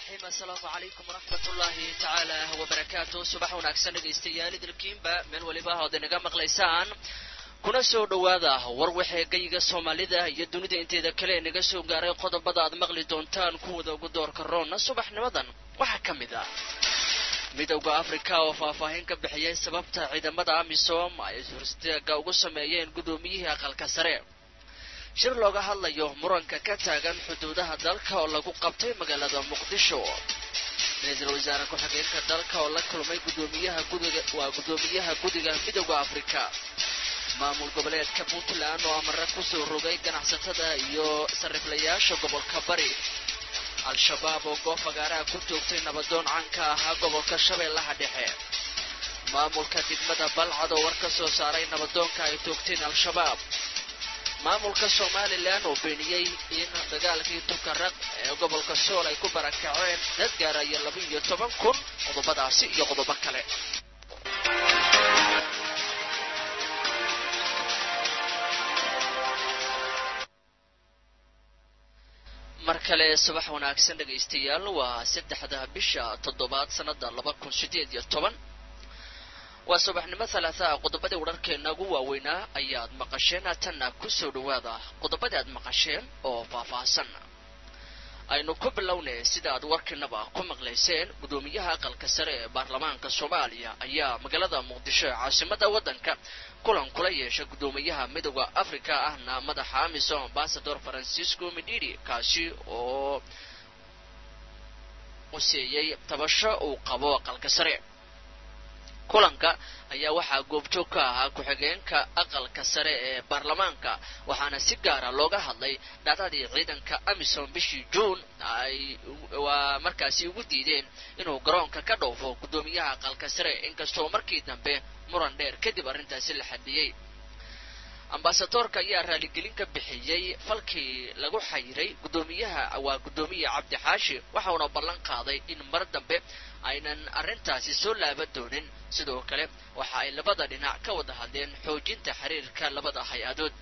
raxiim assalaamu calaykum waraxmat ullaahi tacaala wabarakaatu subax wanaagsan dhegaystayaal idilkiinba meel weliba ood inaga maqlaysaan kuna soo dhowaada war waxee gayiga soomaalida iyo dunida inteeda kale naga soo gaaray qodobada aad maqli doontaan kuwada ugu doorka roonna subaxnimadan waxaa ka mid ah midowda afrika oo faahfaahin ka bixiyay sababta ciidamada amisom ay horstaaga ugu sameeyeen guddoomiyihii aqalka sare shir looga hadlayo muranka ka taagan xuduudaha dalka oo lagu qabtay magaalada muqdisho ra-iisul wasaare ku-xigeenka dalka oo la kulmay gudoomiyaha gudiga waa guddoomiyaha gudiga midowda afrika maamul goboleedka puntland oo amare kusoo rogay ganacsatada iyo sariflayaasha gobolka bari al-shabaab oo goob fagaaraha ku toogtay nabadoon caanka ahaa gobolka shabeellaha dhexe maamulka degmada balcad oo war ka soo saaray nabadoonka ay toogteen al-shabaab maamulka somalilan oo beeniyey in dagaalkii tukaraq ee gobolka sool ay ku barakaceen dad gaaraya laba iyo toban kun qodobadaasi iyo qodobo kale mar kale subax wanaagsan dhegaystayaal waa saddexda bisha toddobaad sannada laba kun sideed iyo toban waa subaxnimo halaataa qodobadii wararkeena ugu waaweynaa ayaad maqasheen haatanna ku soo dhowaada qodobadii aad maqasheen oo faahfaahsan aynu ku bilownay sida aad warkiinaba ku maqlayseen guddoomiyaha aqalka sare ee baarlamaanka soomaaliya ayaa magaalada muqdisho ee caasimada waddanka kulan kula yeeshay guddoomiyaha midowda africa ahna madaxa amisom ambasador francisco medidi kaasi oo useeyey tabasho uu qabo aqalka sare kulanka ayaa waxaa goobjoog ka ahaa ku-xigeenka aqalka sare ee baarlamaanka waxaana si gaara looga hadlay dhacdadii ciidanka amisom bishii juun ay waa markaasi ugu diideen inuu garoonka ka dhoofo guddoomiyaha aqalka sare inkastoo markii dambe muran dheer kadib arrintaasi la xadiyey ambasadoorka ayaa raaligelin ka bixiyey falkii lagu xayiray guddoomiyaha waa guddoomiye cabdi xaashi waxauna ballan qaaday in mar dambe aynan arrintaasi soo laaban doonin sidoo kale waxa ay labada dhinac ka wada hadleen xoojinta xiriirka labada hay-adood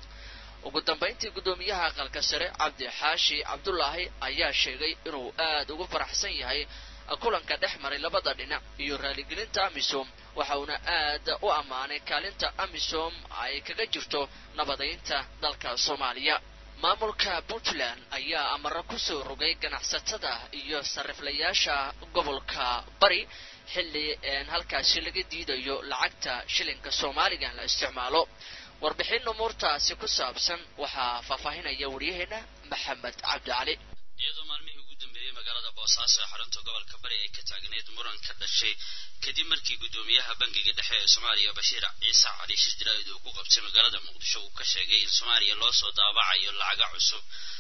ugu dambayntii guddoomiyaha aqalka sare cabdi xaashi cabdulaahi ayaa sheegay inuu aad ugu faraxsan yahay kulanka dhex maray labada dhinac iyo raaligelinta amisom waxa uuna aad u ammaanay kaalinta amisom ay kaga jirto nabadaynta dalka soomaaliya maamulka puntland ayaa amaro kusoo rogay ganacsatada iyo sariflayaasha gobolka bari xilli halkaasi laga diidayo lacagta shilinka soomaaliga la isticmaalo warbixin umuurtaasi ku saabsan waxaa faahfaahinaya waryaheena maxamed cabdi cali iyadoo maalmihii ugu dambeeyey magaalada boosaaso ee xarunta gobolka bari ay ka taagneyd muran ka dhashay kadib markii guddoomiyaha bangiga dhexe ee soomaaliya bashiir ciise cali shir jaraa'id uu ku qabtay magaalada muqdisho uu ka sheegay in soomaaliya loo soo daabacayo lacaga cusub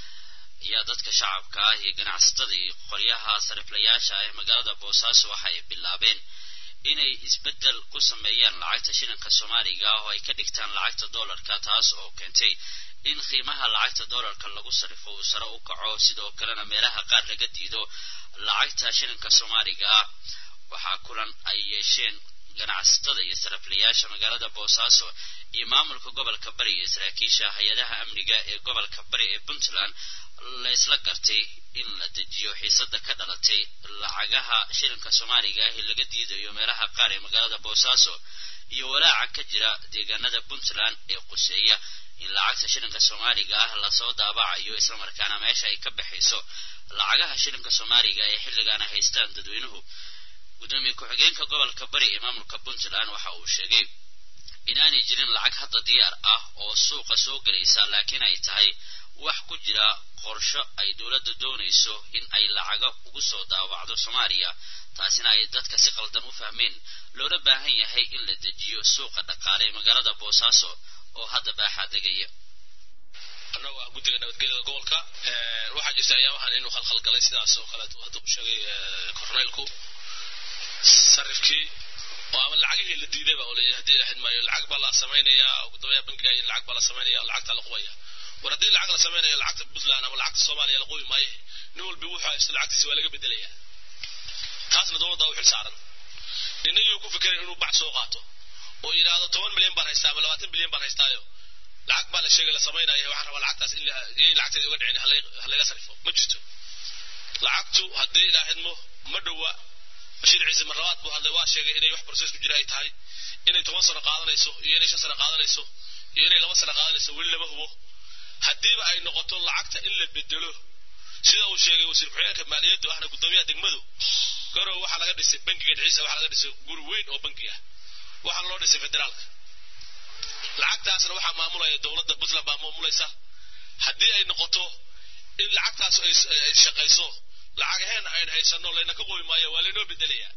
ayaa dadka shacabka ah iyo ganacsatada iyo qoryaha sariflayaasha ah ee magaalada boosaaso waxa ay bilaabeen inay isbeddel ku sameeyaan lacagta shilinka soomaaliga ah oo ay ka dhigtaan lacagta doolarka taas oo keentay in qiimaha lacagta doolarka lagu sarifo uu sare u kaco sidoo kalena meelaha qaar laga diido lacagta shilinka soomaaliga ah waxaa kulan ay yeesheen ganacsatada iyo sariflayaasha magaalada boosaaso iyo maamulka gobolka bari iyo saraakiisha hay-adaha amniga ee gobolka bari ee puntland la isla gartay in la dejiyo xiisada ka dhalatay lacagaha shilinka soomaaliga ah ee laga diidayo meelaha qaar ee magaalada boosaaso iyo walaaca ka jira deegaanada puntland ee quseeya in lacagta shilinka soomaaliga ah lasoo daabacayo islamarkaana meesha ay ka baxayso lacagaha shilinka soomaaliga ee xilligaana haystaan dadweynuhu guddoomiye ku-xigeenka gobolka bari ee maamulka puntland waxa uu sheegay inaanay jirin lacag hadda diyaar ah oo suuqa soo gelaysa laakiin ay tahay wax ku jira qorsho ay dowladda doonayso in ay lacaga ugu soo daawacdo soomaaliya taasina ay dadka si qaldan u fahmeen loola baahan yahay in la dejiyo suuqa dhaqaale ee magaalada boosaaso oo hadda baaxaa degaya annagu ah guddiga nabadgelyada gobolka waxaa jirta ayaamahan inuu khalkhalgalay sidaas oo kaleeto hadda u sheegay korneylku sarifkii oo ama lacagihii la diidayba oo la hadii ahayd maayo lacag baa la samaynayaa gudoomiyaha bankiga iyo lacag baa la samaynaya lacagta la qubaya war haddii lacag la samaynayo lacagta puntland ama lacagta soomaaliya la qubi maayo nin walba wuxuu haysto lacagtiisi waa laga bedelayaa taasna dowladda u xil saaran ninagii ku fikiray inuu bac soo qaato oo yidhaahdo toban milyan baan haystaa ama labaatan milyan baan haystaayo lacag baa la sheegay la samaynaya waxaan rabaa lacagtaas in lacagteeda uga dhicin halayga sarifo ma jirto lacagtu haddii ilaahidmo ma dhowa bashiir ciise marlabaad buu hadlay waa sheegay inay wax process ku jira ay tahay inay toban sano qaadanayso iyo inay shan sano qaadanayso iyo inay laba sano qaadanayso weli lama hubo haddiiba ay noqoto lacagta in la bedelo sida uu sheegay wasiir ku-xigeenka maaliyaddu ahna guddoomiyaha degmadu garow waxaa laga dhisay bangiga dhiciisa waxaa laga dhisay guri weyn oo bangi ah waxaa loo dhisay federaalka lacagtaasna waxaa maamulaya dowladda puntland baa maamulaysa haddii ay noqoto in lacagtaas ay shaqayso lacagaheen ayn haysano layna ka qobi maayo waa laynoo bedelayaa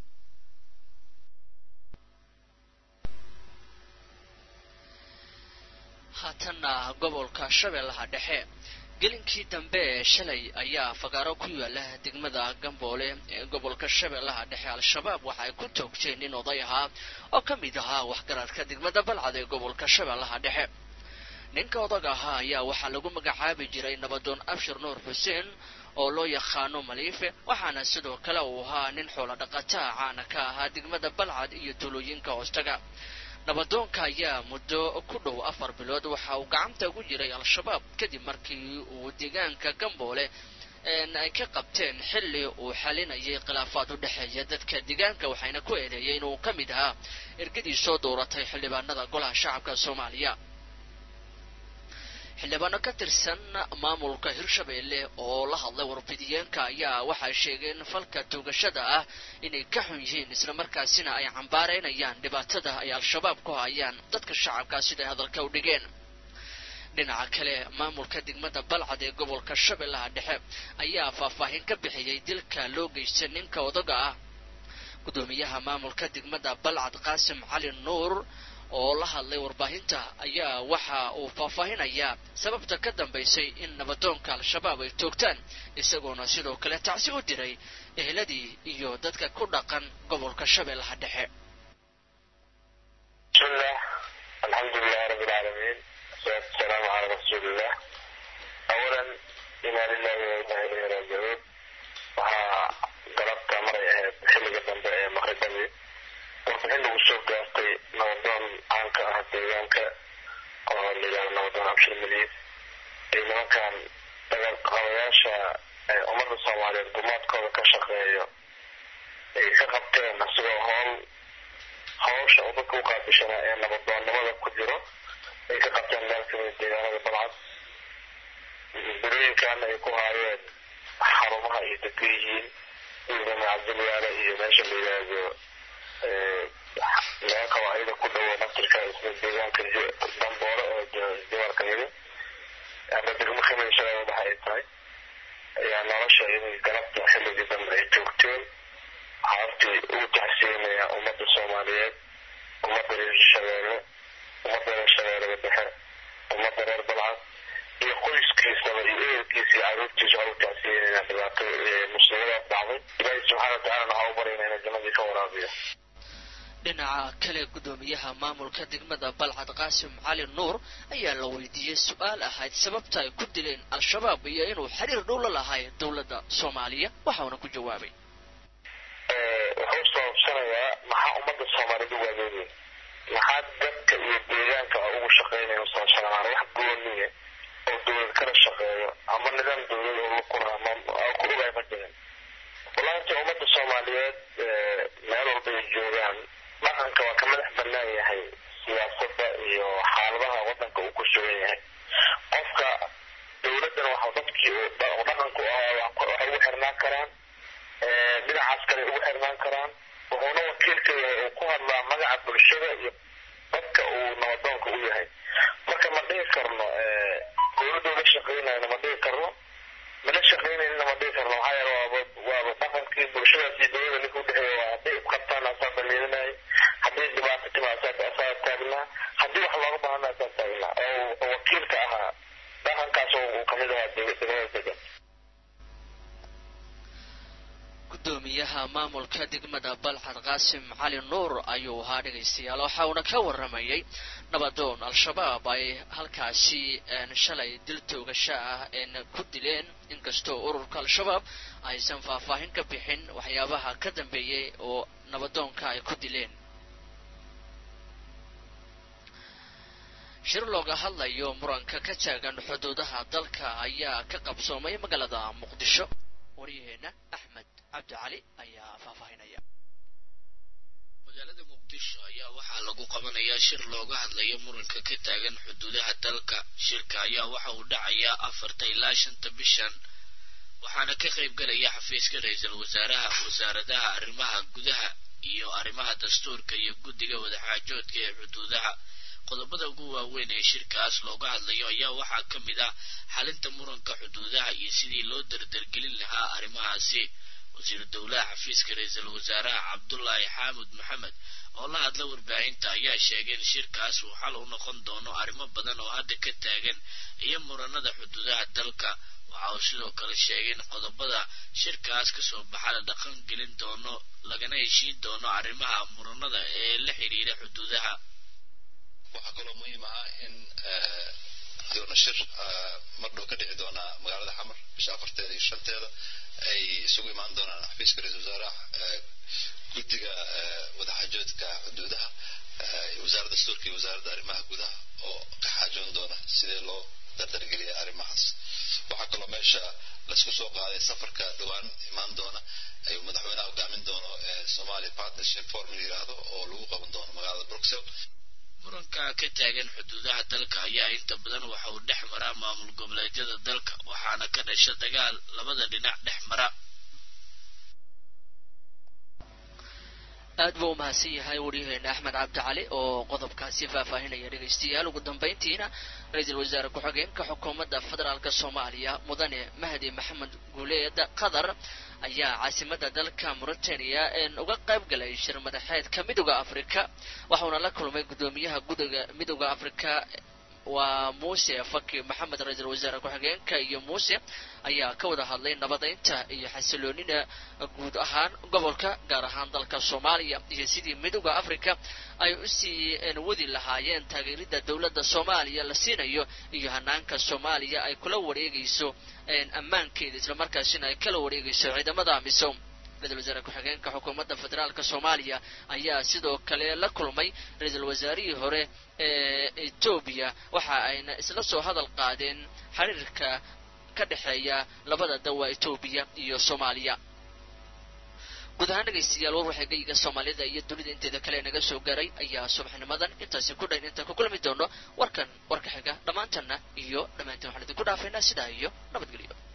haatanna gobolka shabeellaha dhexe gelinkii dambe ee shalay ayaa fagaaro ku yaala degmada gamboole ee gobolka shabeellaha dhexe al-shabaab waxa ay ku toogteen nin oday ahaa oo ka mid ahaa waxgaradka degmada balcad ee gobolka shabeellaha dhexe ninka odag ahaa ayaa waxaa lagu magacaabi jiray nabadoon abshir nuur xuseen oo loo yaqaano maliife waxaana sidoo kale uu ahaa nin xoolo dhaqataa caana ka ahaa degmada balcad iyo tuulooyinka hoostaga nabadoonka ayaa muddo ku dhow afar bilood waxa uu gacanta ugu jiray al-shabaab kadib markii uu deegaanka gamboole ay ka qabteen xilli uu xalinayay khilaafaad u dhexeeya dadka deegaanka waxayna ku eedeeyay inuu ka mid ahaa ergadii soo dooratay xildhibaanada golaha shacabka soomaaliya xildhibaano ka tirsan maamulka hirshabeelle oo la hadlay warbidiyeenka ayaa waxay sheegeen falka toogashada ah inay ka xun yihiin islamarkaasina ay cambaaraynayaan dhibaatada ay al-shabaab ku hayaan dadka shacabka siday hadalka u dhigeen dhinaca kale maamulka degmada balcad ee gobolka shabeellaha dhexe ayaa faahfaahin ka bixiyey dilka loo geystay ninka odaga ah gudoomiyaha maamulka degmada balcad qaasim cali nuur oo la hadlay warbaahinta ayaa waxa uu faahfaahinayaa sababta ka dambaysay in nabadoonka al-shabaab ay toogtaan isagoona sidoo kale tacsi u diray eheladii iyo dadka ku dhaqan gobolka shabeellaha dhexe bismillah alxamdulilah rabi lcaalamiin wasalaatu wasalaamu calaa rasuulillah awalan inaa lilahi wa inaa ilayhi raajicuun waxaa galabta maray ahayd xilliga dambe ee maqribadii warbixin lagu soo gaartay nabadoon caanka ah deegaanka oo layidhahdo nabadoon abshir miliis iyo nimankan dagaal qabayaasha ummadda soomaaliyeed gumaadkooda ka shaqeeyo ay ka qabteen asigoo howl hawsha uu dadka u qaabishanaa ee nabadoonnimada ku jiro ay ka qabteen meel kamid deegaanada balcad birooyinkaana ay ku haayeen xarumaha ay dega yihiin ciidama cabdilyaale iyo meesha la yidhaahdo meel qawaacida ku dhowo naftirka isla deegaanka damboole oo jawaarka yidi ama degmo khimaysada waxa ay tahay ayaa nolosha inay galabta xilligii dambe ay joogteen xaabtii ugu taxsiinaya ummadda soomaaliyeed ummadda reer shabeelle ummadda reer shabeellada dhexe ummadda reer balcad iyo qoyskiisaba iyo ehelkiisa iyo caruurtiisa waxaa u taxsiinayna dhibaato muslimadaas dhacday ilaahi subxaana watacaala waxaa u baryana inay jannadii ka waraabiyo dhinaca kale gudoomiyaha maamulka degmada balcad qaasim cali nuur ayaa la weydiiyey su-aal ahayd sababta ay ku dileen al-shabaab iyo inuu xiriir dhow la lahay dowladda soomaaliya waxauna ku jawaabay wuxuu sababsanayaa maxaa ummadda soomaaliyed u waageynaya maxaa dadka iyo deegaanka ugu shaqeynaya sababsanaan wax gooniya oo dowlad kala shaqeeyo ama nidaam dowlad oo lukura ama ku ogaay ma jirin walaanta ummadda soomaaliyeed meel walba ay joogaan dhaqanka waa ka madax banaan yahay siyaasadda iyo xaaladaha wadanka uu ku sugan yahay qofka dowladdana waxa dadkii uu dhaqanku ahaa waxay ugu xirnaan karaan dhinacaas kale ugu xirnaan karaan wuxuuna wakiilka yahay uu ku hadlaa magaca bulshada iyo dadka uu nabadoonka u yahay marka ma dhihi karno dowladda ula shaqeynayna ma dhihi karno mala shaqeynayna ma dhihi karno maxaa yeele waaba waaba dhaqankii bulshadaas iyo dowladda ninka udhexeeya waa hadday isqabtaan asaa daliilinaya hadday dhibaato timaa asaa taagnaa haddii wax looga baahana asaa taagnaa oo wakiil ka ahaa dhaqankaas uu kamid ahaa degmada degan gudoomiyaha maamulka degmada balcad qaasim cali nuur ayuu ahaa dhegaystayaal waxa uuna ka waramayay nabadoon al-shabaab ay halkaasi shalay dil toogasho ah ku dileen inkastoo ururka al-shabaab aysan faahfaahin ka bixin waxyaabaha ka dambeeyey oo nabadoonka ay ku dileen shir looga hadlayo muranka ka taagan xuduudaha dalka ayaa ka qabsoomay magaalada muqdisho waryaheena axmed cabdi cali ayaa faahfaahinaya magaalada muqdisho ayaa waxaa lagu qabanayaa shir looga hadlayo muranka ka taagan xuduudaha dalka shirka ayaa waxa uu dhacayaa afarta ilaa shanta bishan waxaana ka qayb galaya xafiiska ra-iisul wasaaraha wasaaradaha arrimaha gudaha iyo arrimaha dastuurka iyo guddiga wadaxaajoodka ee xuduudaha qodobada ugu waaweyn ee shirkaas looga hadlayo ayaa waxaa ka mid ah xalinta muranka xuduudaha iyo sidii loo dardargelin lahaa arrimahaasi wasiiru dowlaha xafiiska ra-iisul wasaaraha cabdullaahi xaamud maxamed oo la hadla warbaahinta ayaa sheegay in shirkaas uu xal u noqon doono arrimo badan oo hadda ka taagan iyo muranada xuduudaha dalka waxa uu sidoo kale sheegay in qodobada shirkaas kasoo baxa la dhaqan gelin doono lagana heshiin doono arrimaha muranada ee la xidhiira xuduudaha waxaa kaloo muhiim ah in doona shir mardhow ka dhici doona magaalada xamar bisha afarteeda iyo shanteeda ay isugu imaan doonaan xafiiska ra-isul wasaaraha guddiga wadaxaajoodka xuduudaha wasaaradda dastuurka iyo wasaaradda arrimaha gudaha oo ka xaajoon doona sidee loo dardargeliya arrimahaas waxaa kaloo meesha laisku soo qaaday safarka dhowaan imaan doona ayuu madaxweynaha hogaamin doono somalia partnership forum la yiraahdo oo lagu qaban doono magaalada bruxelles muranka ka taagan xuduudaha dalka ayaa inta badan waxa uu dhex maraa maamul goboleedyada dalka waxaana ka dhasha dagaal labada dhinac dhex mara aad buu umahadsan yahay waryaheena axmed cabdi cali oo qodobkaasi faahfaahinaya dhegaystayaal ugu dambayntiina ra-iisul wasaare ku-xigeenka xukuumadda federaalk soomaaliya mudane mahdi maxamed guuleed qatar ayaa caasimada dalka mauritania uga qayb galay shir madaxeedka midooda afrika waxauna la kulmay guddoomiyaha gudiga midooda afrika waa muuse faki maxamed ra-iisul wasaare ku-xigeenka iyo muuse ayaa ka wada hadlay nabadaynta iyo xasiloonida guud ahaan gobolka gaar ahaan dalka soomaaliya iyo sidii midooda africa ay usii wadi lahaayeen taageerida dowladda soomaaliya la siinayo iyo hanaanka soomaaliya ay kula wareegayso ammaankeeda islamarkaasina ay kala wareegayso ciidamada amisom ra-isul wasaare ku-xigeenka xukuumadda federaalk soomaaliya ayaa sidoo kale la kulmay ra-iisul wasaarihii hore ee etoobiya waxa ayna isla soo hadal qaadeen xiriirka ka dhexeeya labada dawa etoobiya iyo soomaaliya guud ahaan dhegaystayaal war waxay geyiga soomaalida iyo dunida inteeda kale naga soo gaaray ayaa subaxnimadan intaasi ku dhayn intaan ku kulmi doono warkan warka xiga dhammaantanna iyo dhammaanteen waxaan idinku dhaafaynaa sidaa iyo nabadgelyo